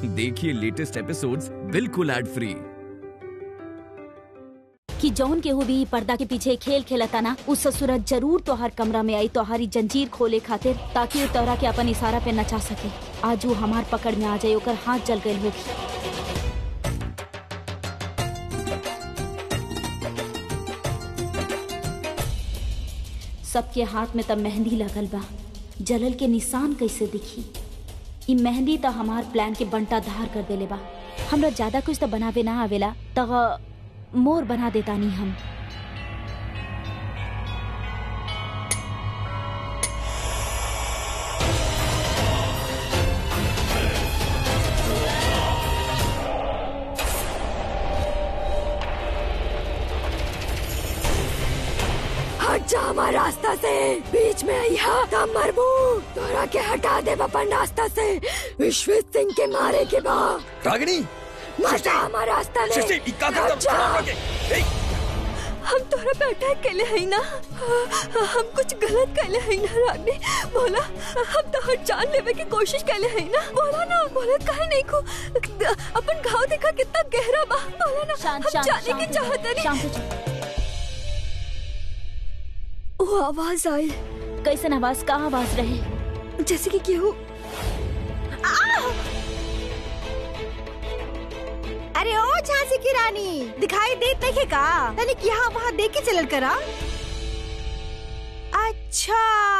देखिए latest episodes बिल्कुल ad free कि जौन केहू भी पर्दा के पीछे खेल खेलता ना उस ससुरत जरूर तोहार कमरा में आई तोहारी जंजीर खोले खातिर ताकि वो तोहरा के अपन इशारा पे नचा सके आज वो हमार पकड़ में आ जाए ओकर हाथ जल गए होगी सबके हाथ में तब मेहंदी लगल बा जलल के निशान कैसे दिखी ई मेहंदी त हमार प्लान के बंटा धार कर देले बा हमरा ज्यादा कुछ तो बनावे ना आवेला त मोर बना देता नहीं हम हट जा हमारे रास्ता से बीच में आई हा तब मरबू तोरा के हटा दे अपन रास्ता से विश्व सिंह के मारे के बाद रागिनी मत जा हमारे रास्ता में सृष्टि इक्का कर हट जा। हम तोरा पे अटैक कैले हई ना हम कुछ गलत कैले हई ना रानी बोला हम तो हर जान लेवे की कोशिश कैले हई ना बोला ना बोला काहे नहीं को अपन घाव देखा कितना गहरा बा बोला ना शांत हम शांत जाने की शांत चाहत नहीं शांत हो जा। वो आवाज आई कैसन आवाज का आवाज रहे जैसे कि केहू अरे ओ झांसी की रानी दिखाई देत नहीं का तनिक यहाँ वहाँ देख के चलल करा अच्छा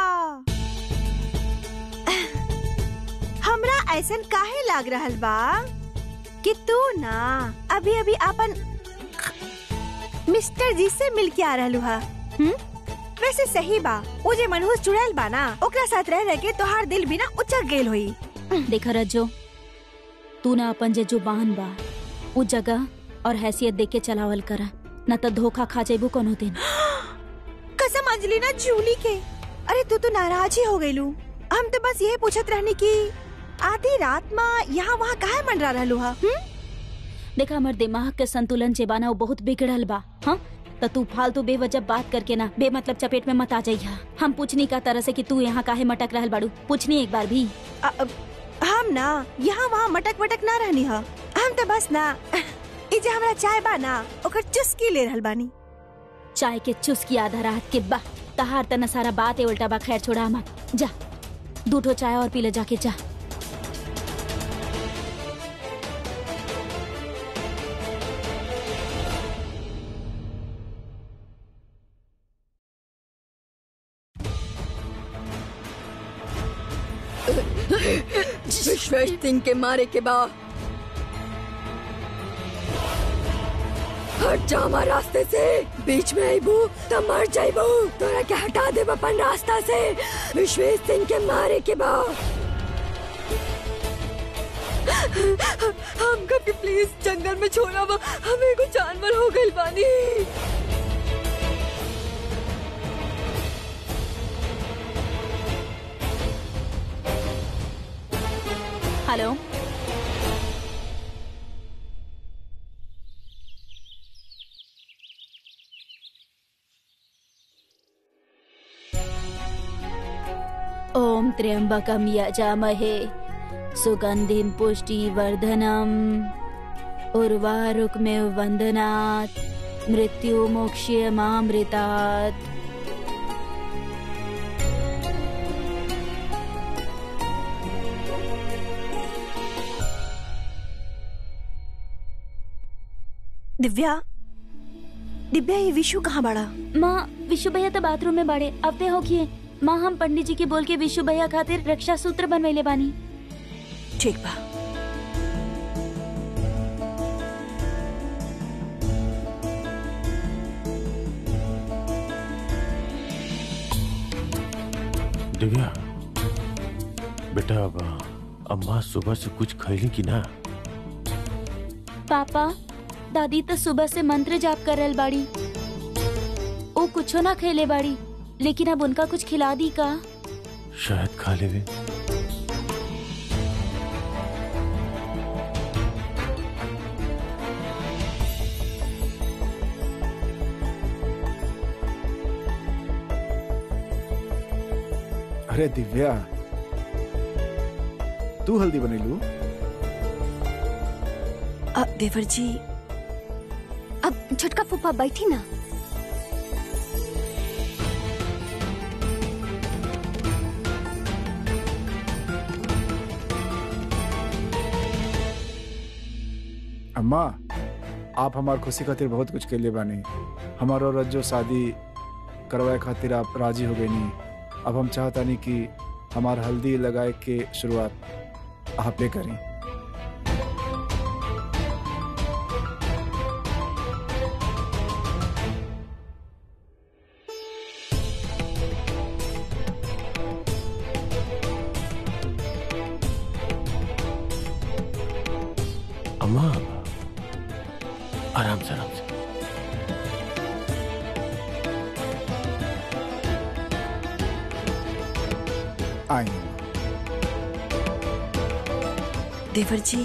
हमरा ऐसन काहे लाग रहल बा कि तू ना अभी अभी अपन मिस्टर जी से मिल के आ रहलू हा हम्म? वैसे सही बा वो जे मनहूस जुड़ल बा ना ओकरा साथ रह रह के तोहार दिल भी ना उचक गेल होई देखा रज्जो तू ना अपन जे जुबान बा उ जगह और हैसियत देख के चलावल करा न तो धोखा खा जेबू कोनो दिन कसम अंजलि ना जूली के अरे तू तो नाराज ही हो गईलू हम तो बस यही पूछत रहनी कि आधी रात में यहाँ वहाँ काहे मंडरा रहलू हा हम्म? देखा हमर दिमाग के संतुलन जे बाना वो बहुत बिगड़ल बा हाँ तो तू फालतू बेवजह बात करके ना बेमतलब चपेट में मत आ जाइया हम पूछनी का तरह से कि तू यहाँ काहे मटक रहल बाड़ू पूछनी एक बार भी अ- अ- हम ना यहाँ वहाँ मटक वटक ना रहनी हा हम तो बस ना ई जे हमरा चाय बा ना ओकर चुस्की ले रहल बानी चाय के चुस्की आधा रात के बा तहार तना सारा बात है उल्टा बा खैर छोड़ा मत जा दूठो चाय और पी ले जाके जा विश्वेश सिंह के मारे के बाद हट जा हमारे रास्ते से बीच में आईबू तब मर जाइबू तोरा के हटा दे अपन रास्ता से विश्वेश सिंह के मारे के बाद हमका भी प्लीज जंगल में छोड़ा बा हम एगो जानवर हो गइल बानी हेलो ओम त्र्यंबकम यजामहे सुगंधिम पुष्टिवर्धनम उर्वारुकमेव वंदनात् मृत्यु मोक्ष्य मामृतात् दिव्या दिव्या ये विशु कहाँ बड़ा माँ विशु भैया तो बाथरूम में बाड़े अबे हो किए माँ हम पंडित जी के बोल के विशु भैया खातिर रक्षा सूत्र बनवैले बानी ठीक बा दिव्या बेटा अब अम्मा सुबह से कुछ खैली कि ना पापा दादी तो सुबह से मंत्र जाप कर रहल बाड़ी ओ कुछो ना खेले बाड़ी लेकिन अब उनका कुछ खिला दी का शायद खा लेवे अरे दिव्या तू हल्दी बनेलू अ, देवर जी अब छोटका फूफा बैठी ना अम्मा आप हमार खुशी खातिर बहुत कुछ के लिए बानी हमारो रज्जो शादी करवाए खातिर आप राजी हो गई नी अब हम चाहतानी कि हमार हल्दी लगाए के शुरुआत आपे करी अम्मा आराम से आराम से आई देवर जी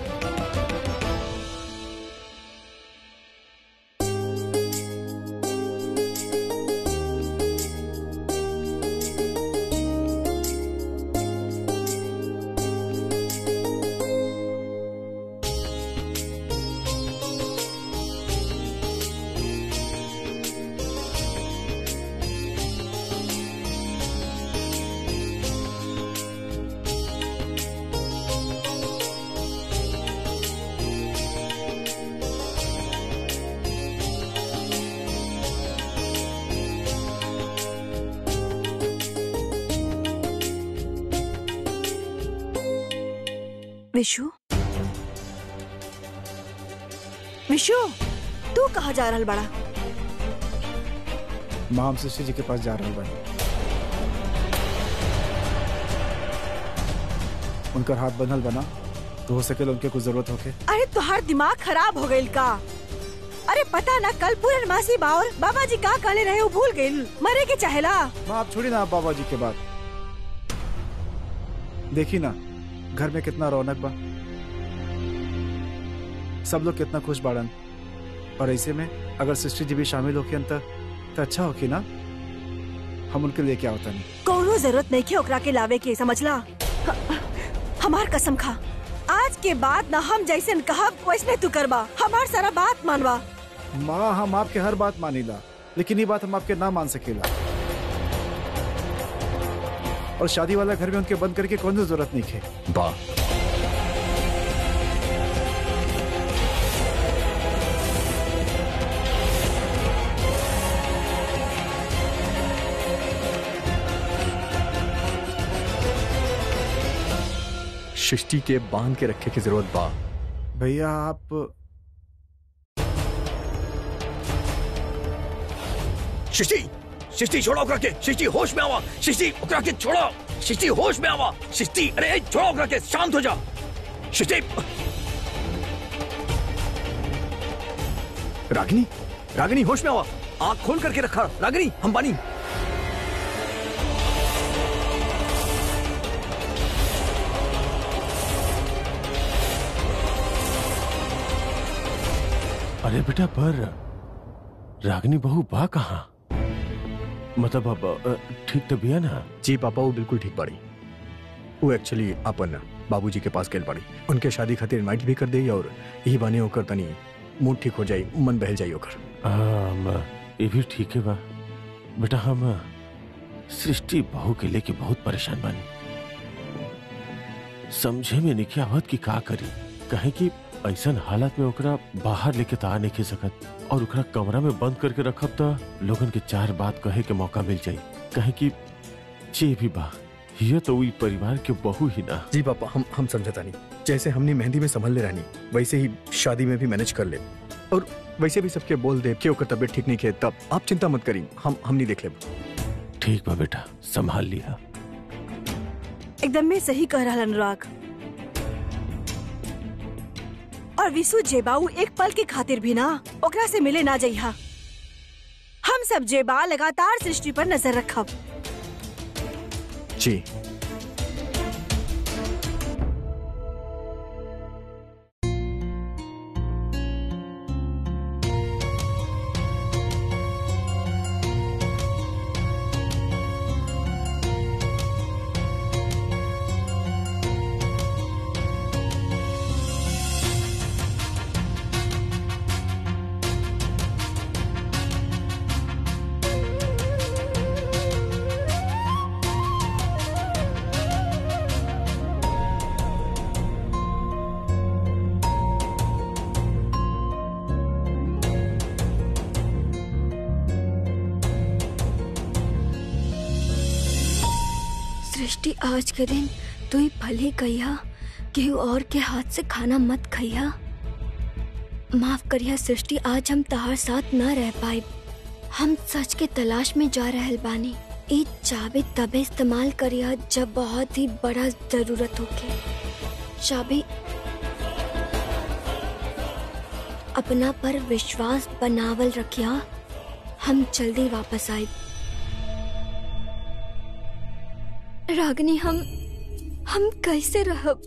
विशु विशु तू कहाँ जा रहल बड़ा माँ हम शशि जी के पास जा रहे बानी उनकर हाथ बंधल बना तो हो सके उनके कुछ जरूरत होके अरे तुहार दिमाग खराब हो गईल का अरे पता ना कल पूरनमासी बावर बाबा जी का कहले रहे वो भूल गईल मरे के चाहेला माँ आप छोड़ी ना आप बाबा जी के बात देखी ना घर में कितना रौनक बा सब लोग कितना खुश बाड़न और ऐसे में अगर सिस्टर जी भी शामिल होके अंत तो अच्छा होके ना हम उनके लिए क्या होता नहीं कोनो जरूरत नहीं के ओकरा के लावे के समझला ह- हमार कसम खा आज के बाद ना हम जैसे कहब वैसने तू करबा हमार सारा बात मानवा माँ हम आपके हर बात मानीला लेकिन ये बात हम आपके ना मान सकेला और शादी वाला घर में उनके बंद करके कौन सी जरूरत नहीं है वाह सृष्टि के बांध के रखे की जरूरत बा भैया आप सृष्टि सृष्टि छोड़ो ओकरा के सृष्टि होश में आवा सृष्टि ओकरा के छोड़ो सृष्टि होश में आवा सृष्टि अरे छोड़ो ओकरा के शांत हो जा सृष्टि रागिनी रागिनी होश में आवा आंख खोल करके रखा रागिनी हम बानी अरे बेटा पर रागनी बहू बा कहाँ मतलब अब अ, ठीक तो बिया ना जी पापा वो बिल्कुल ठीक बाड़ी वो एक्चुअली अपन बाबूजी के पास गेल बाड़ी उनके शादी खातिर इनवाइट भी कर दे और यही बाने होकर तनी मूड ठीक हो जाई मन बहल जाई ओकर आम, ये भी ठीक है बा बेटा हम सृष्टि बहू के लेके बहुत परेशान बानी समझे में नहीं आवत कि का करी कहे कि ऐसन हालत में ओकरा बाहर लेके तो आ नहीं के सकत और ओकरा कमरा में बंद करके रखब तो लोगन के चार बात कहे के मौका मिल जाई कहे कि जे भी बा ये तो वही परिवार के बहू ही ना जी पापा हम हम समझता नहीं जैसे हमने मेहंदी में संभल ले रहनी वैसे ही शादी में भी मैनेज कर ले और वैसे भी सबके बोल दे कि ओकर तबीयत ठीक नहीं है तब आप चिंता मत करी हम हम नहीं देख ले ठीक बा बेटा संभाल लिया एकदम में सही कह रहा अनुराग और विशु जेबाऊ एक पल के खातिर भी ना ओकरा से मिले ना जइहा हम सब जेबा लगातार सृष्टि पर नजर रखब जी सृष्टि आज के दिन तू ही भले कहिया केहू और के हाथ से खाना मत खइया माफ करिया सृष्टि आज हम तहार साथ न रह पाए हम सच के तलाश में जा रहल बानी ई चाबी तबे इस्तेमाल करिया जब बहुत ही बड़ा जरूरत होके चाबी अपना पर विश्वास बनावल रखिया हम जल्दी वापस आए रागनी हम हम कैसे रहब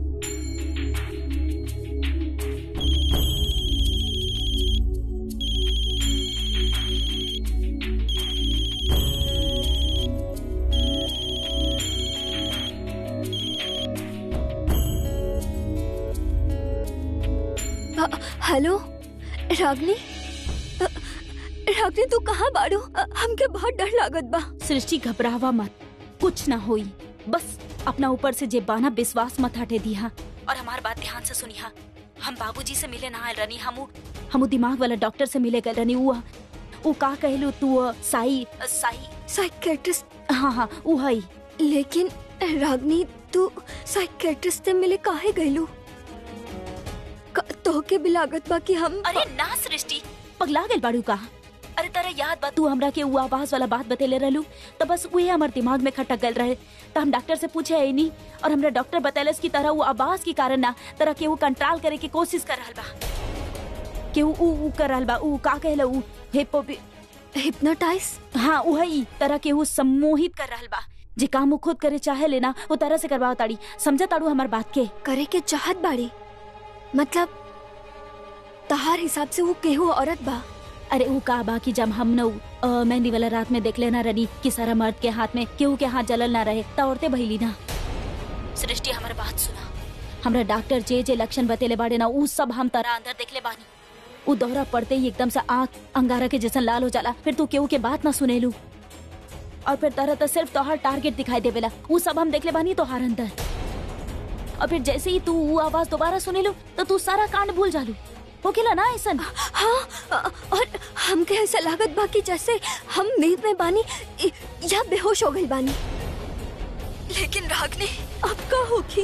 अ- हेलो रागनी अ, रागनी तू कहाँ बाड़ू अ, हमके बहुत डर लागत बा सृष्टि घबरावा मत कुछ ना होई बस अपना ऊपर से जे बाना विश्वास मत हटे दिया और हमार बात ध्यान से सुनिहा हम बाबूजी से मिले ना आयल रनी हमू हमू दिमाग वाला डॉक्टर से मिले गए रनी उ उ का कहलू तू अ, साई अ, साई साइकेट्रिस्ट हाँ हाँ उ हई लेकिन रागनी तू साइकेट्रिस्ट से मिले काहे गइलू क- तोहके भी लागत बा कि हम अरे ना सृष्टि पगला गेल बाड़ू का अरे तारा याद बा तू हमरा के उ आवाज वाला बात बतेले रहलू तो बस उहे हमर दिमाग में खटक गल रहे तो हम डॉक्टर से पूछे है नहीं और हमरा डॉक्टर बतैलस की तरह वो आवाज के कारण ना तरह के वो कंट्रोल करे के कोशिश कर रहल बा के उ उ उ कर रहल बा उ का कहले उ हिपो हिप्नोटाइज हाँ उही तरह के वो सम्मोहित कर रहल बा जे काम वो खुद करे चाहे लेना वो तरह से करवाओ ताड़ी समझा ताड़ू हमार बात के करे के चाहत बाड़ी मतलब तहार हिसाब से वो केहू औरत बा अरे वो का बा कि जब हम न अ, मेहंदी वाला रात में देख लेना रनी कि सारा मर्द के हाथ में केहू के हाथ जलल ना रहे त औरतें बहिली ना सृष्टि हमार बात सुना हमरा डॉक्टर जे जे लक्षण बतेले बाड़े ना उ सब हम तारा अंदर देखले बानी उ दौरा पड़ते ही एकदम से आंख अंगारा के जैसा लाल हो जाला फिर तू केहू के बात ना सुनेलू और फिर तरह तो सिर्फ तोहार टारगेट दिखाई देवेला उ सब हम देखले बानी तोहार अंदर और फिर जैसे ही तू वो आवाज दोबारा सुनेलू तो तू सारा कांड भूल जालू होकेला ना ऐसन हाँ अ- और हमके ऐसा लागत बा कि जैसे हम नींद में बानी इ- या बेहोश हो गई बानी लेकिन रागनी अब का होगी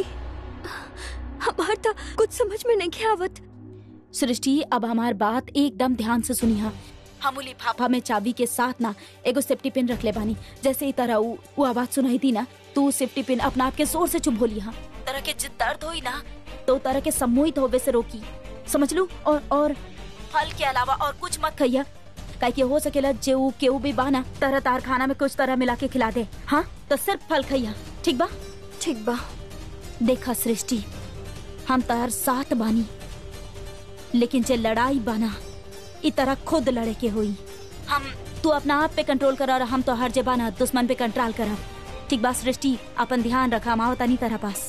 हमार तो कुछ समझ में नहीं आवत सृष्टि अब हमार बात एकदम ध्यान से सुनिहा हम लिफाफा में चाबी के साथ ना एगो सेफ्टी पिन रख ले बानी जैसे ही तरह उ, उ आवाज सुनाई थी ना तू सेफ्टी पिन अपना आप के जोर से चुप बोली हाँ तरह के जिद दर्द होई ना तो तरह के सम्मोहित होवे से रोकी समझ लू और और फल के अलावा और कुछ मत खइया काहे कि हो सकेला जे उ केहू भी बाना तरह तार खाना में कुछ तरह मिला के खिला दे हाँ तो सिर्फ फल खइया ठीक बा ठीक बा देखा सृष्टि हम तार साथ बानी लेकिन जे लड़ाई बना इ तरह खुद लड़े के हुई हम तू अपना आप पे कंट्रोल कर और हम तो हर जबाना दुश्मन पे कंट्रोल करब ठीक बा सृष्टि अपन ध्यान रखा माओ तनी तरह पास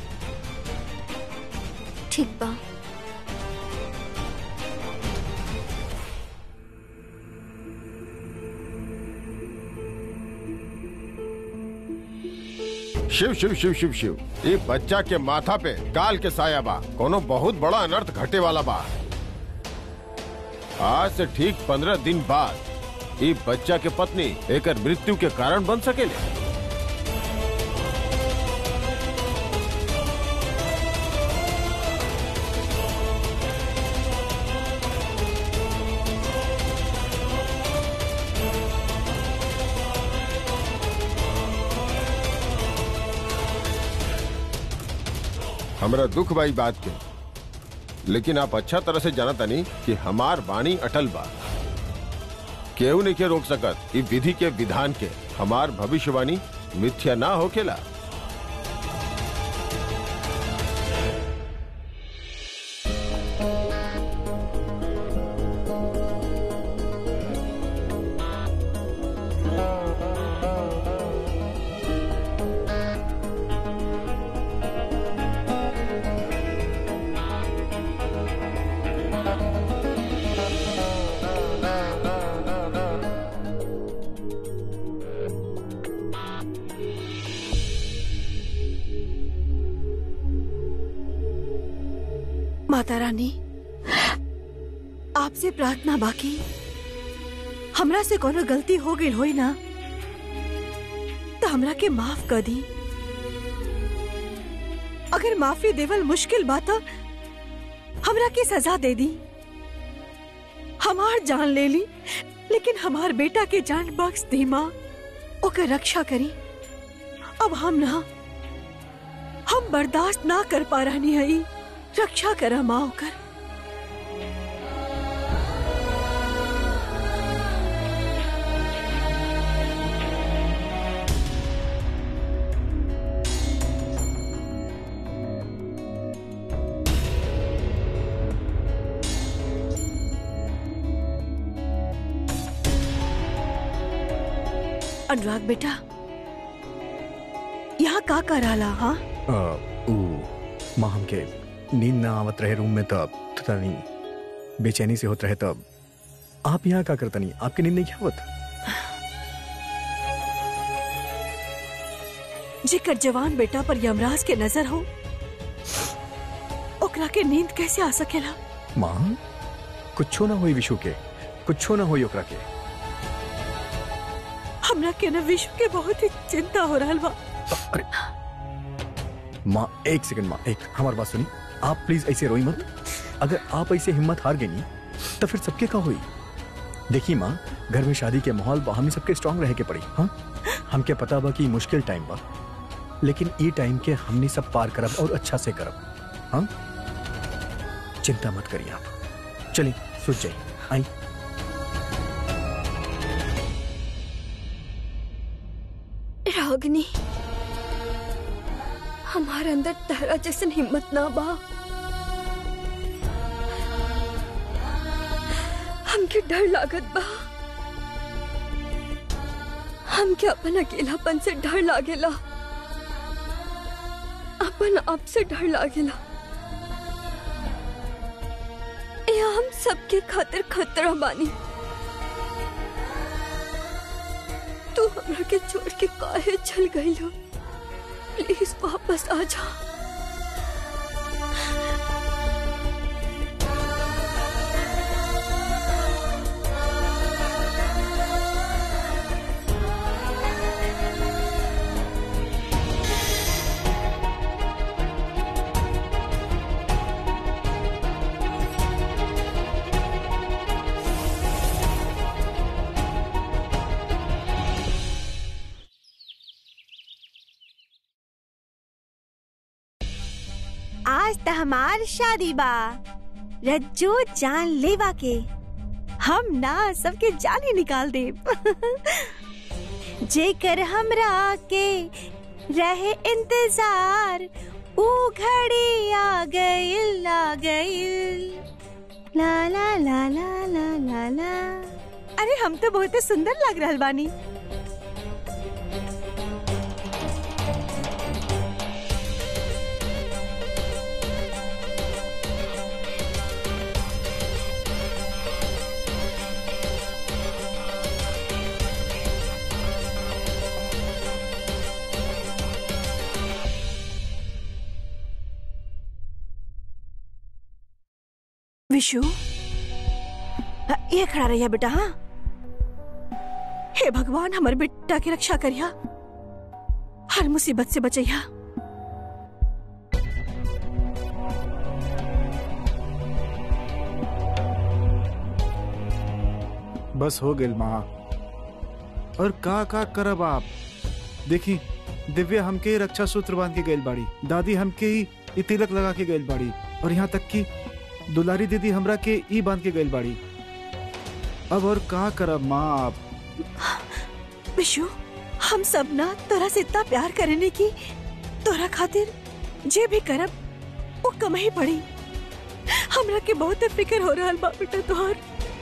ठीक बा शिव शिव शिव शिव शिव ये बच्चा के माथा पे काल के साया बा कोनो बहुत बड़ा अनर्थ घटे वाला बा आज से ठीक पंद्रह दिन बाद ये बच्चा के पत्नी एकर मृत्यु के कारण बन सकेले हमरा दुख बाई बात के लेकिन आप अच्छा तरह से जानता नहीं कि हमार वाणी अटल बा केहू नहीं के रोक सकत ई विधि के विधान के हमार भविष्यवाणी मिथ्या ना होकेला माता रानी आपसे प्रार्थना बाकी हमरा से कोनो गलती हो गई होई ना तो हमरा के माफ कर दी अगर माफी देवल मुश्किल बात है, हमरा की सजा दे दी हमार जान ले ली लेकिन हमार बेटा के जान बख्श दी माँ ओकर रक्षा करी अब हम ना हम बर्दाश्त ना कर पा रहनी है रक्षा करा माँ ओकर अनुराग बेटा यहाँ का कर रहा हाँ आ, ऊ माँ हमके नींद ना आवत रहे रूम में तब तो नहीं बेचैनी से होत रहे तब आप यहाँ का करता नहीं आपकी नींद नहीं क्या होत जेकर जवान बेटा पर यमराज के नजर हो ओकरा के नींद कैसे आ सकेला माँ कुछो ना होई विशु के कुछो ना होई ओकरा के हमरा के न विश्व के बहुत ही चिंता हो रहा बा अरे माँ एक सेकंड माँ एक हमारी बात सुनी आप प्लीज ऐसे रोई मत अगर आप ऐसे हिम्मत हार गई नहीं तो फिर सबके का हुई देखिए माँ घर में शादी के माहौल बा हमें सबके स्ट्रांग रहे के पड़ी हाँ हमके पता बा कि मुश्किल टाइम बा लेकिन ई टाइम के हमने सब पार करब और अच्छा से करब हाँ चिंता मत करिए आप चलिए सुच जाइए आई रागनी हमारे अंदर तहरा जैसन हिम्मत ना बा हमके डर लागत बा हमके अपन अकेलापन से डर लागेला अपन आप से डर लागेला ये हम सबके खातिर खतरा बानी तू हमरा के छोड़ के काहे चल गई हो प्लीज वापस आ जा आज त हमार शादी बा रज्जो जान लेवा के हम ना सबके जान ही निकाल दे जेकर हमरा के रहे इंतजार ऊ घड़ी आ गइल आ गइल ला ला ला ला ला ला ला अरे हम तो बहुत सुंदर लग रहल बानी विशु अ, ये खड़ा रहिया बेटा हाँ हे भगवान हमारे बेटा की रक्षा करिया हर मुसीबत से बचैया बस हो गेल माँ और का का करब आप देखी दिव्या हमके ही रक्षा सूत्र बांध के गइल बाड़ी दादी हमके ही ई तिलक लगा के गइल बाड़ी और यहाँ तक कि दुलारी दीदी हमरा के ई बांध के गइल बाड़ी अब और का करब माँ आप विशु हम सब ना तोरा से इतना प्यार करने की तोरा खातिर जे भी करब वो कम ही पड़ी हमरा के बहुत फिक्र हो रहा बा बेटा तोहार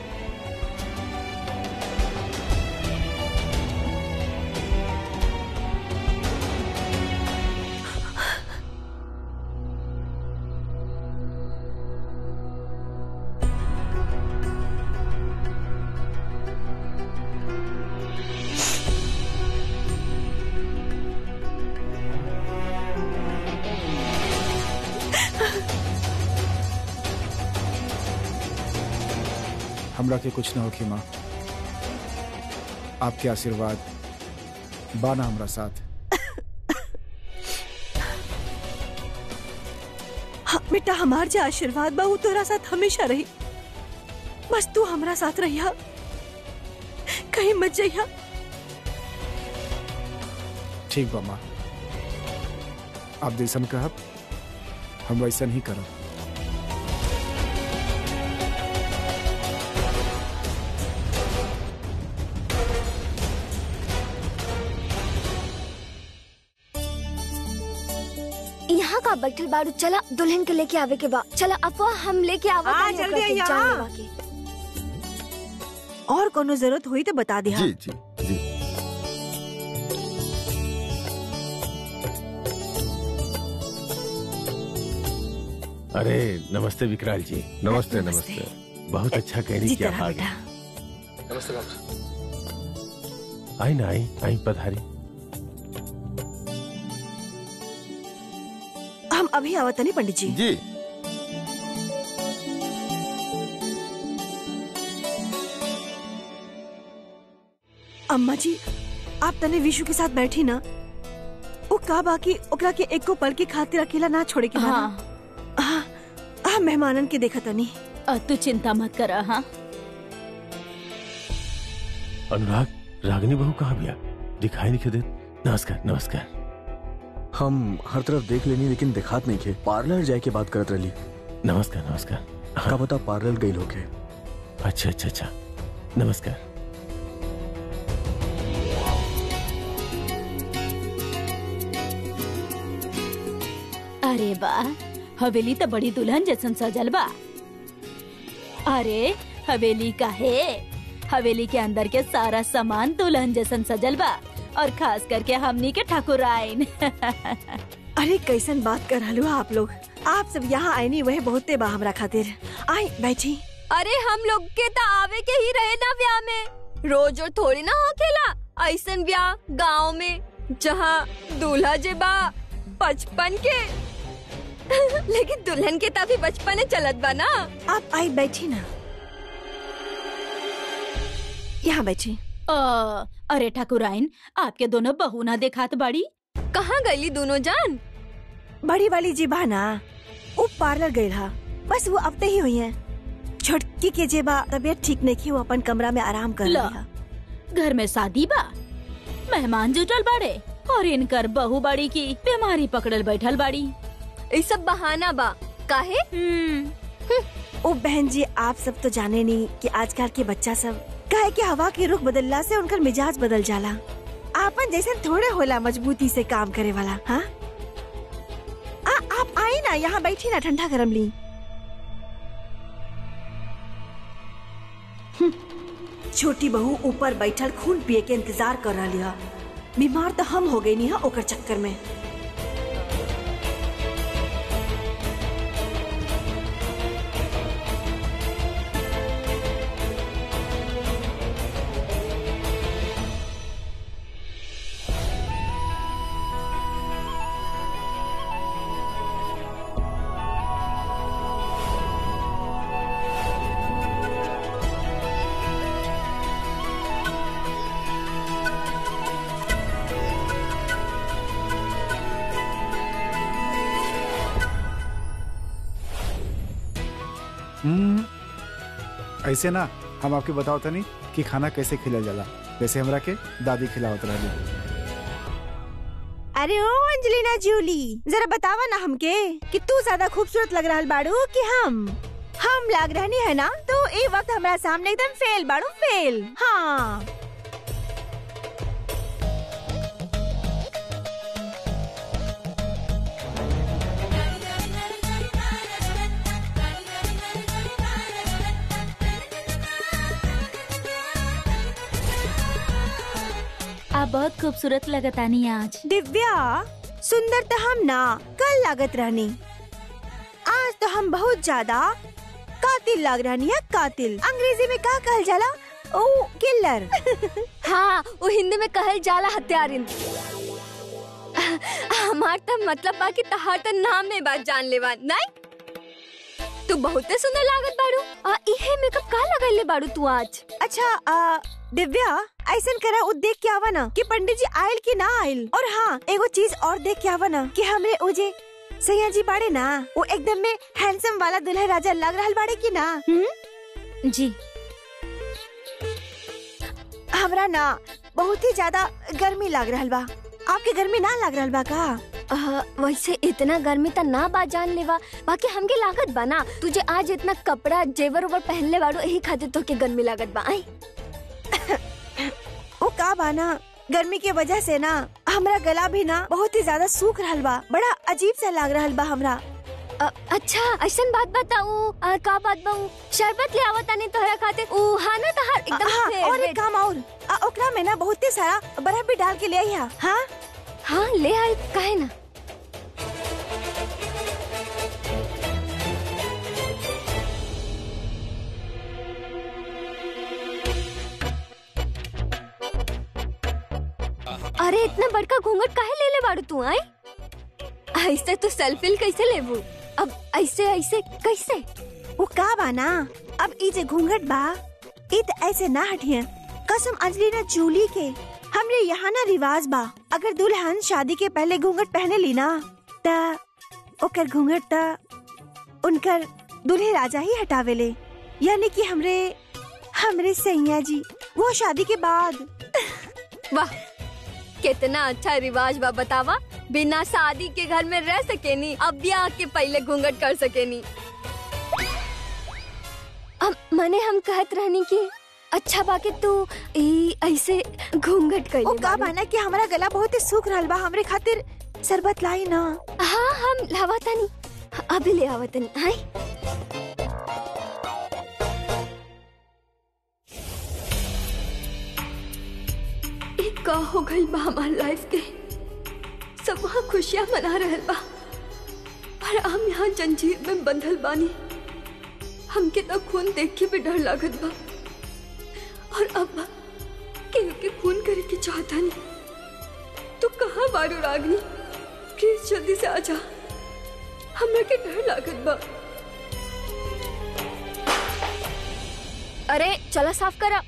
हमरा के कुछ न होखी माँ आपके आशीर्वाद बाना हमरा साथ बेटा हमार जो आशीर्वाद बा वो तोरा साथ हमेशा रही बस तू हमरा साथ रहिया कहीं मत जइया ठीक बा माँ आप जैसन कहब हम वैसन ही करब यहाँ का बैठल बाड़ू चला दुल्हन के लेके आवे के बा चला अफवाह हम लेके आवा हाँ, तानी जल्दी ओकरा के आइया। जान लेवा के। और कोनो जरूरत हुई तो बता दिया जी जी जी अरे नमस्ते विकराल जी नमस्ते नमस्ते। नमस्ते बहुत अच्छा कहनी जी क्या तरह भाग बेटा नमस्ते बाबू आई ना आई आई पधारी हम अभी आवत नहीं पंडित जी जी अम्मा जी आप तने विशु के साथ बैठी ना वो का बाकी ओकरा के एको पल के खातिर अकेला ना छोड़े के बा ना? हाँ हाँ हाँ मेहमानन के देखा तनी अ, तू चिंता मत कर हाँ अनुराग रागनी बहू कहाँ गया दिखाई नहीं दे नमस्कार नमस्कार हम हर तरफ देख लेनी लेकिन दिखात नहीं खे पार्लर जाए के बात करत रही नमस्कार नमस्कार का बता पार्लर गई लोग अच्छा अच्छा अच्छा नमस्कार अरे वाह हवेली तो बड़ी दुल्हन जैसन सजल बा अरे हवेली का है हवेली के अंदर के सारा सामान दुल्हन जैसन सजल बा और खास करके हमनी के ठाकुराइन अरे कैसन बात कर रहलू आप लोग आप सब यहाँ आए नहीं वह बहुते बा हमरा खातिर आई बैठी अरे हम लोग के तो आवे के ही रहे ना ब्याह में रोज और थोड़ी ना होखेला ऐसन ब्याह गांव में जहाँ दूल्हा जे बा बचपन के लेकिन दुल्हन के तभी बचपन चलत बा ना आप आई बैठी ना यहाँ बैठी अ, अरे ठाकुराइन आपके दोनों बहू ना देखात बाड़ी कहाँ गईली दोनों जान बड़ी वाली जी बा ना वो पार्लर गई हा बस वो अब ही हुई है छोटकी के जेबा तबीयत ठीक नहीं की वो अपन कमरा में आराम कर ला। रही हा घर में शादी बा मेहमान जुटल बाड़े और इनकर बहू बाड़ी की बीमारी पकड़ल बैठल बाड़ी ये सब बहाना बा काहे हम्म ओ बहन जी आप सब तो जाने नहीं कि आजकल के बच्चा सब काहे कि हवा के रुख बदलला से उनकर मिजाज बदल जाला आपन जैसे थोड़े होला मजबूती से काम करे वाला हाँ आ, आप आई ना यहाँ बैठी ना ठंडा गरम ली हम्म, छोटी बहू ऊपर बैठल खून पिए के इंतजार कर रही है बीमार तो हम हो गई नहीं है ओकर चक्कर में हम्म, ऐसे ना हम आपके बताओ तनी कि खाना कैसे खिला जाला जैसे हमरा के दादी खिलावत रही अरे ओ अंजलिना जूली जरा बतावा ना हमके कि तू ज्यादा खूबसूरत लग रहा बाड़ू कि हम हम लग रहनी है ना तो ए वक्त हमारा सामने एकदम फेल बाड़ू फेल हाँ आप बहुत खूबसूरत लगतानी आज दिव्या सुंदर तो हम ना कल लागत रहनी आज तो हम बहुत ज्यादा कातिल लाग रहनी है कातिल अंग्रेजी में का कहल जाला ओ किलर हाँ वो हिंदी में कहल जाला हत्यारिन हमार तो मतलब बा कि तहार तो नाम में बात जान लेवा नहीं तू बहुते सुंदर लागत बाड़ू आ इहे मेकअप का लगैले बाड़ू तू आज अच्छा आ, दिव्या ऐसन करा उ देख के आवा ना कि पंडित जी आयल कि ना आयल और हाँ एगो चीज और देख के आवा ना कि हमरे उजे सैया जी बाड़े ना वो एकदम में हैंडसम वाला दुल्हा राजा लग रहल बाड़े की ना हम्म जी हमरा ना बहुत ही ज्यादा गर्मी लग रहल बा आपके गर्मी ना लग रहल बा का आ, वैसे इतना गर्मी त ना बा जान लेवा बाकी हमके लागत बा ना तुझे आज इतना कपड़ा जेवर उवर पहनले बाड़ू यही खातिर तो के गर्मी लागत बा आई वो का बा ना गर्मी के वजह से ना हमरा गला भी ना बहुत ही ज्यादा सूख रहल बा बड़ा अजीब सा लग रहल बा हमरा अ, अच्छा ऐसन बात बताऊ आ, का बात बाऊ शरबत ले आवता नहीं तोहरा खातिर ऊ हाँ ना तहार एकदम हाँ, और favorite। एक काम और आ, ओकरा में ना बहुत ही सारा बर्फ भी डाल के ले आई हा हाँ हाँ ले आई काहे ना अरे इतना बड़का घूंघट काहे ले ले बाड़ू तू आई ऐसे तो सेल्फी कैसे लेबू अब ऐसे ऐसे कैसे वो का बा ना अब ई जे घूंघट बा ई त ऐसे ना हटिए कसम अंजलिना जूली के हमरे यहाँ ना रिवाज बा अगर दुल्हन शादी के पहले घूंघट पहने ली ना त ओकर घूंघट त उनकर दूल्हे राजा ही हटावेले यानी कि हमरे हमरे सैया जी वो शादी के बाद वाह कितना अच्छा रिवाज बा बतावा बिना शादी के घर में रह सकेनी अब ब्याह के पहले घूंघट कर सकेनी अब मने हम कहत रहनी कि अच्छा बाकी तू ई ऐसे घूंघट कर ओ का बा ना कि हमारा गला बहुत ही सूख रहल बा हमरे खातिर शरबत लाई ना हाँ हम लावतनी अभी ले आवतनी हाय एक का हो गई बा हमार लाइफ के सब वहाँ खुशियाँ मना रहल बा और हम यहाँ जंजीर में बंधल बानी हमके तो खून देख के भी डर लागत बा और अब केहू के खून करे के चाहता नहीं तो कहाँ बारू रागनी प्लीज जल्दी से आ जा हमरा के डर लागत बा अरे चला साफ करा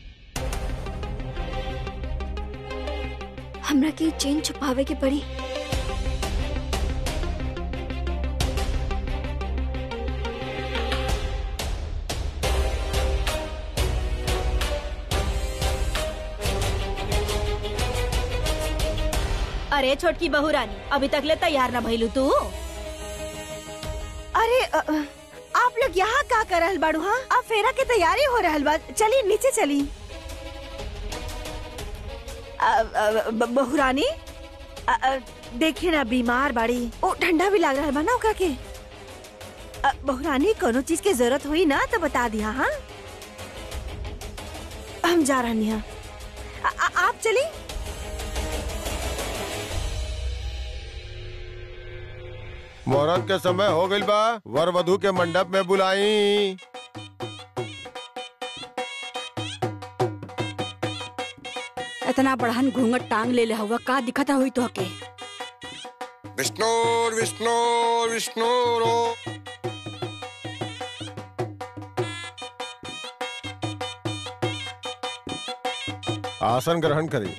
हमरा के चेन छुपावे के पड़ी अरे छोटकी बहू रानी अभी तक ले तैयार ना भइलू तू अरे अ, अ, आप लोग यहाँ का कर रहल बाड़ू हाँ अब फेरा के तैयारी हो रहल बा चली नीचे चली अ, अ, ब- बहू रानी अ, अ, देखिए ना बीमार बाड़ी ओ ठंडा भी लग रहल बा ना ओकरा के अ, बहू रानी कोनो चीज के जरूरत हुई ना तो बता दिया हाँ हम जा रहनी हैं अ- अ- आप चली मुहूर्त के समय हो गइल बा वर वधु के मंडप में बुलाई इतना बड़हन घूंघट टांग ले ले हुआ का दिखत हुई तो के विष्णुर विष्णुर विष्णुरो आसन ग्रहण करी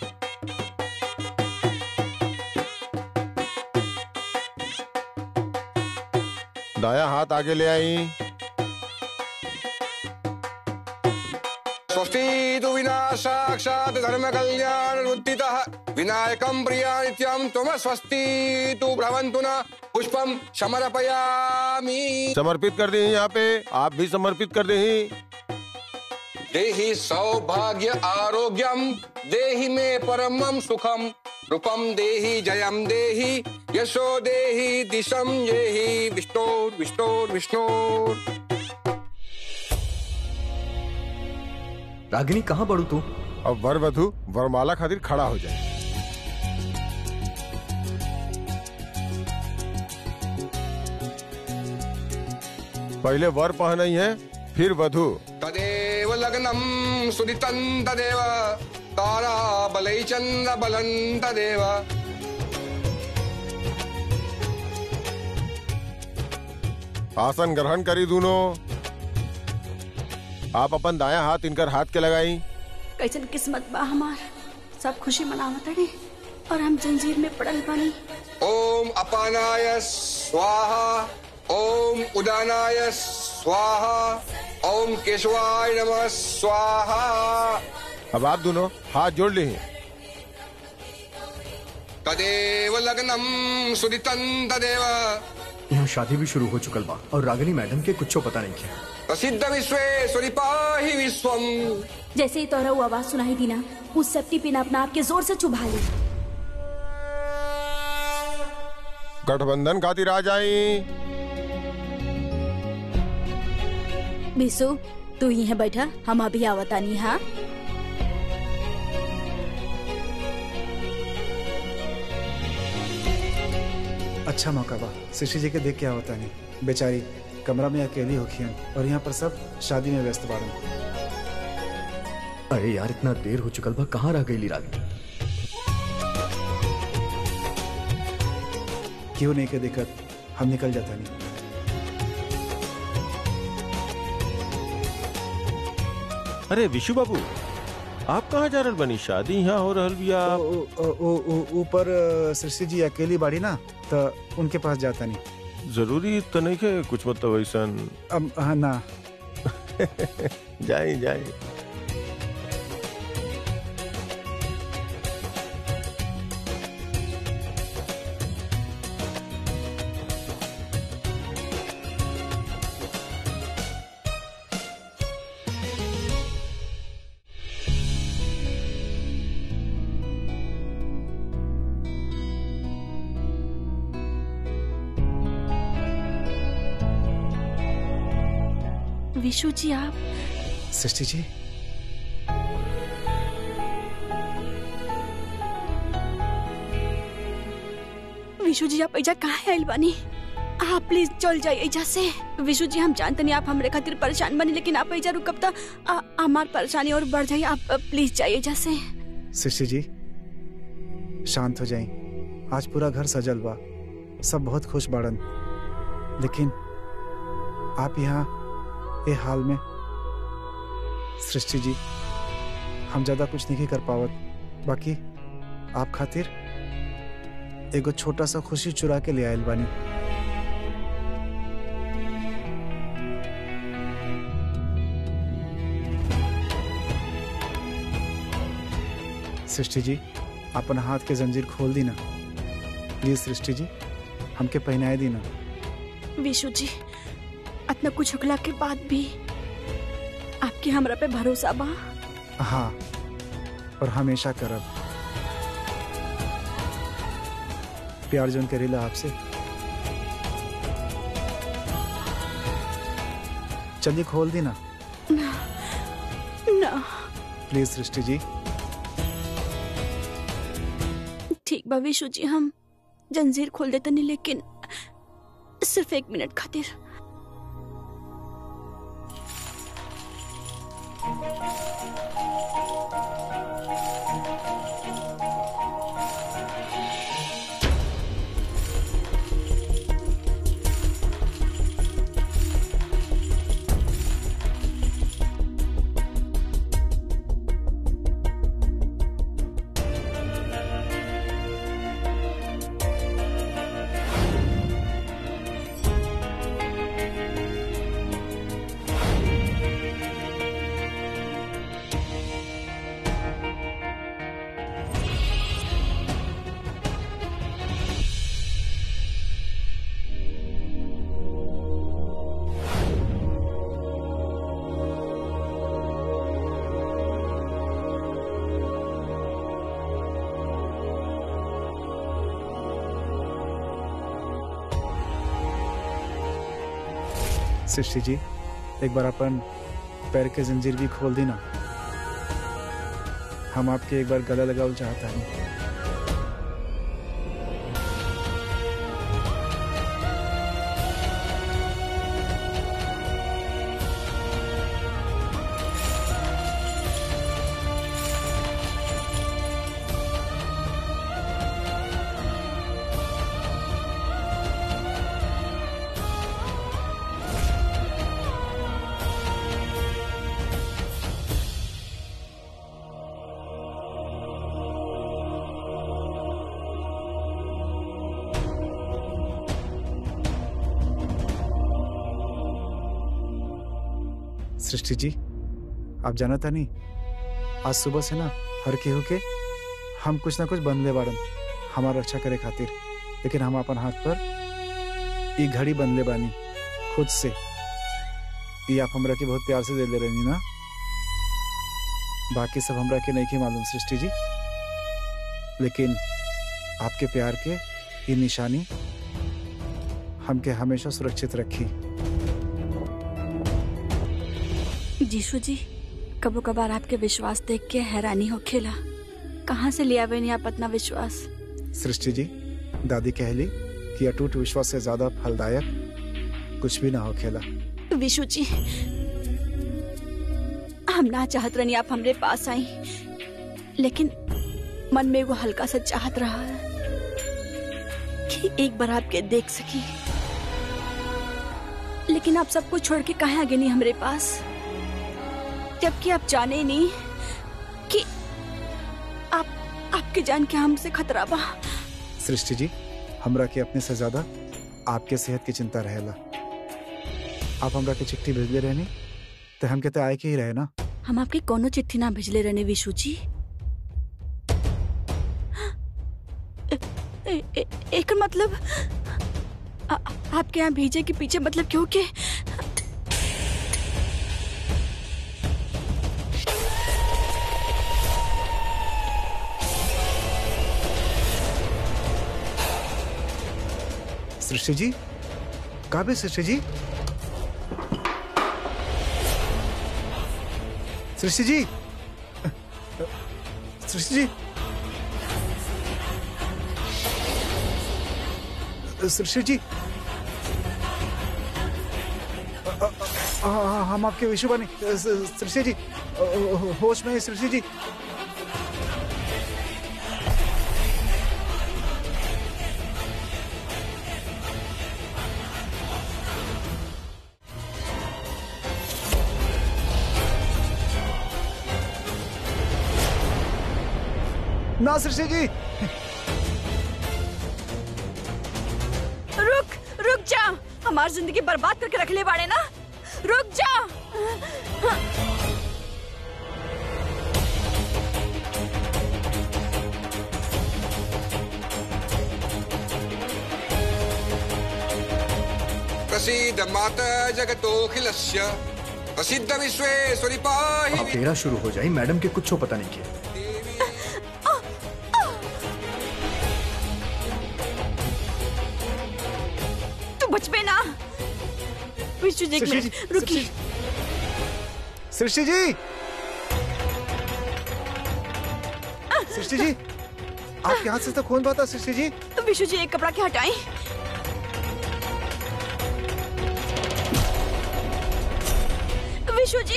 दाया हाथ आगे ले आई स्वस्ति तु विना साक्षात् धर्म कल्याण उद्दितः विनायकं प्रिया नित्यं त्वम स्वस्ति तु भ्रवन्तु न पुष्पं समर्पयामि समर्पित कर दी यहाँ पे आप भी समर्पित कर दी देहि सौभाग्य आरोग्यम देहि मे परमं सुखम रूपम देहि जयम देहि यशो देहि दिशम देहि विष्णोर विष्णोर विष्णोर रागिनी कहाँ बढ़ू तू अब वर वधु वरमाला खातिर खड़ा हो जाए पहले वर पहनाई है फिर वधु तदेव लग्नं सुदितं तदेव तारा बलै चन्द्र बलं तदेव आसन ग्रहण करी दोनों आप अपन दाया हाथ इनकर हाथ के लगाई कैसन किस्मत बा हमार सब खुशी मनावत अड़े और हम जंजीर में पड़ल बानी ओम अपानाय स्वाहा ओम उदानाय स्वाहा ओम केशवाय नमः स्वाहा अब आप दोनों हाथ जोड़ ली तदेव लग्नम सुदितं तदेव यहाँ शादी भी शुरू हो चुकल बा और रागिनी मैडम के कुछ पता नहीं क्या प्रसिद्ध विश्वे सुरिपाहि विश्वम जैसे ही तोरा वो आवाज सुनाई दी ना उस सेफ्टी पिन अपना आप के जोर से चुभा ली गठबंधन खातिर आ जाई बिसु तू यहीं बैठा हम अभी आवतानी हाँ अच्छा मौका बा शिशी जी के देख के आवता नहीं बेचारी कमरा में अकेली होखियन और यहाँ पर सब शादी में व्यस्त बाड़न अरे यार इतना देर हो चुकल बा कहाँ रह गई रागिनी क्यों नहीं के दिक्कत हम निकल जाता नहीं अरे विशु बाबू आप कहाँ जा रहल बनी शादी यहाँ हो रहल बिया ओ- ओ- ओ- ओ- ऊपर अ, सृष्टि जी अकेली बाड़ी ना तो उनके पास जाता नहीं जरूरी तो नहीं है कुछ मतलब ऐसा अब हाँ ना जाए जाए विशु जी आप सृष्टि जी विशु जी आप ऐजा कहाँ आयल बानी आप प्लीज चल जाइए ऐजा से विशु जी हम जानते नहीं आप हमरे खातिर परेशान बनी लेकिन आप ऐजा रुकब तो आ- हमार परेशानी और बढ़ जाइए आप प्लीज जाइए ऐजा से सृष्टि जी शांत हो जाई आज पूरा घर सजल बा सब बहुत खुश बाड़न लेकिन आप यहाँ ये हाल में सृष्टि जी हम ज्यादा कुछ नहीं कर पावत बाकी आप खातिर एगो छोटा सा खुशी चुरा के ले आयल बानी सृष्टि जी अपन हाथ के जंजीर खोल दी ना प्लीज सृष्टि जी हमके पहनाए दी ना विशु जी इतना कुछ होखला के बाद भी आपके हमरा पे भरोसा बा हाँ और हमेशा करब प्यार जोन करेला आपसे चलिए खोल दी ना ना ना प्लीज सृष्टि जी ठीक बा विशु जी हम जंजीर खोल देते नहीं लेकिन सिर्फ एक मिनट खातिर सृष्टि जी एक बार अपन पैर के जंजीर भी खोल दी ना हम आपके एक बार गला लगाओ चाहता है सृष्टि जी आप जाना था नहीं आज सुबह से ना हर केहू के हम कुछ ना कुछ बनले बाड़न हमार रक्षा करे खातिर लेकिन हम अपन हाथ पर ई घड़ी बनले बानी खुद से ये आप हमरा के बहुत प्यार से दे ले रही ना बाकी सब हमरा के नहीं के मालूम सृष्टि जी लेकिन आपके प्यार के ये निशानी हमके हमेशा सुरक्षित रखी जीशु जी कबो कभार आपके विश्वास देख के हैरानी हो खेला कहाँ से लिया बनी आप अपना विश्वास सृष्टि जी दादी कहली कि अटूट विश्वास से ज्यादा फलदायक कुछ भी ना हो खेला विशु जी हम ना चाहत रहनी आप हमरे पास आई लेकिन मन में वो हल्का सा चाहत रहा है कि एक बार आपके देख सकी लेकिन आप सब कुछ छोड़ के कहाँ आगे नहीं हमरे पास जबकि आप जाने ही नहीं कि आप आपके जान के हमसे खतरा बा सृष्टि जी हमरा के अपने से ज्यादा आपके सेहत की चिंता रहेला आप हमरा के चिट्ठी भेजले रहनी तो हम कहते आए के ही रहे ना हम आपके कोनो चिट्ठी ना भेजले रहने विशु जी ए, ए, ए, एक मतलब आ, आपके यहाँ भेजे के पीछे मतलब क्यों के सृष्टि जी काबे सृष्टि जी सृष्टि जी सृष्टि जी सृष्टि जी अ- अ- अ- हम आपके विशु बने सृष्टि जी अ- अ- होश में है सृष्टि जी ना सृष्टि जी रुक रुक जा हमारी जिंदगी बर्बाद करके रख ले बाड़े ना रुक जा प्रसीद माता जगतोखिलस्य प्रसिद्ध विश्वेश्वरी पाहि अब फेरा शुरू हो जाए मैडम के कुछ पता नहीं किया तू बचबे ना विशु जी एक सृष्टि मिनट जी, रुकी सृष्टि जी सृष्टि जी आपके हाथ से तो खून बहा था सृष्टि जी विशु जी एक कपड़ा के हटाएं विशु जी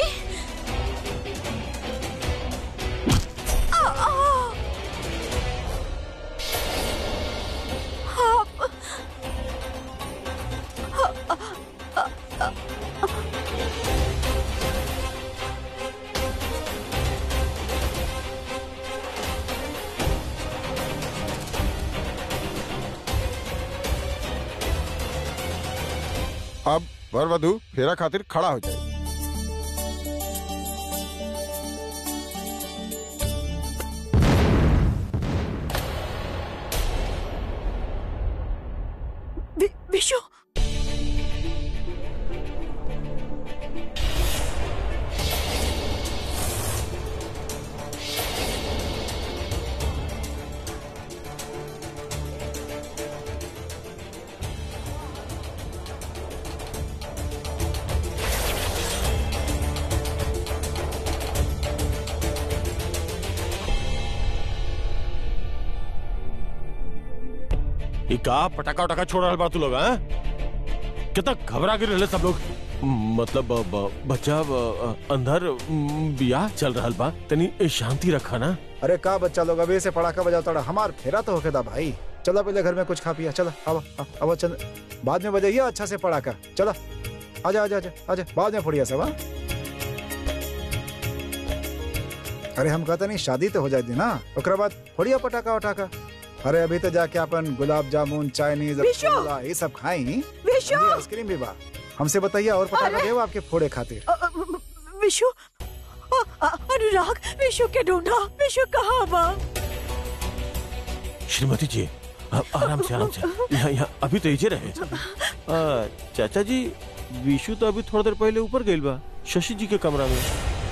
आ, आ। आप अब वर वधु फेरा खातिर खड़ा हो जाए वि- विशु ये का पटाखा उटाखा छोड़ रहा बा तू लोग हैं? कितना घबरा के रहले सब लोग मतलब ब- ब- बच्चा ब- अंदर म, बियाह चल रहा बा तनी ए, शांति रखा ना अरे का बच्चा लोग अभी से पड़ाका बजाओ तड़ा हमार फेरा तो होके दा भाई चलो पहले घर में कुछ खा पिया चलो अब अब चल बाद में बजाइए अच्छा से पड़ाका चलो आजा आजा आजा आजा बाद में फोड़िया सब हाँ? अरे हम कहते नहीं शादी तो हो जाए दी ना ओकरा बाद फोड़िया पटाखा उठाका अरे अभी तो जाके अपन गुलाब जामुन चाइनीज विशु! रसगुल्ला ये सब खाई विशु! आइसक्रीम भी बा हमसे बताइए और पटाखा देव आपके फोड़े खातिर अ, अ, विशु अ- अ- अनुराग विशु के ढूंढा विशु कहाँ बा श्रीमती जी आ- आराम से आराम से यहाँ यहाँ अभी तो इजे रहे आ, चाचा जी विशु तो अभी थोड़ा देर पहले ऊपर गइल बा शशि जी के कमरा में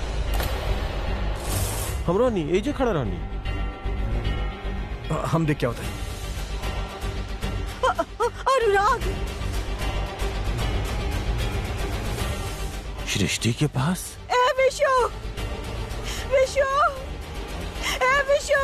हमरो नहीं एजे खड़ा रहनी हम देख क्या होता है अ- अ- अनुराग सृष्टि के पास ए विशु विशु ए विशु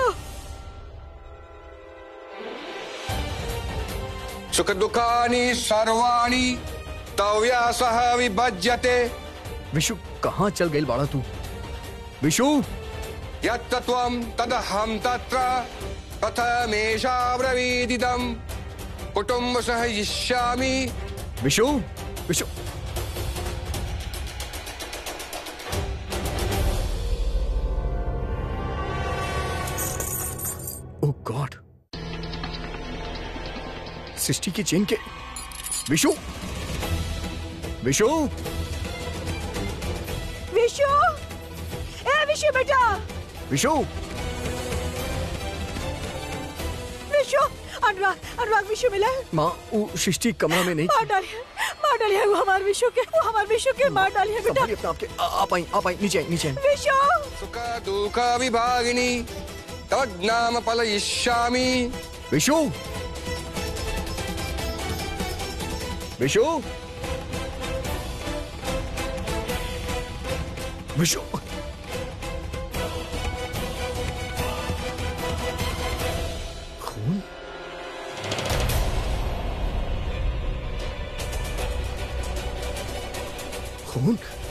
सुख दुखानी सर्वाणी तव्या सह विभज्यते विशु कहाँ चल गई बाड़ा तू विशु यत्र त्वं तदहं तत्र कथमेषा ब्रवीदिदम् कुटुम्ब सह यिष्यामि विशु विशु ओ गॉड सृष्टि की चेन के विशु विशु विशु ए विशु बेटा विशु विशु अनुराग अनुराग विशु मिला है माँ वो सृष्टि कमरा में नहीं मार डालिए मार डालिए वो हमारे विशु के वो हमारे विशु के मार डालिए बेटा संभालिए अपने आप के आ- आप आई आप आई नीचे आई नीचे आई विशु सुख दुःख विभागिनी तद्नाम पलयिष्यामि विशु विशु विशु खून खून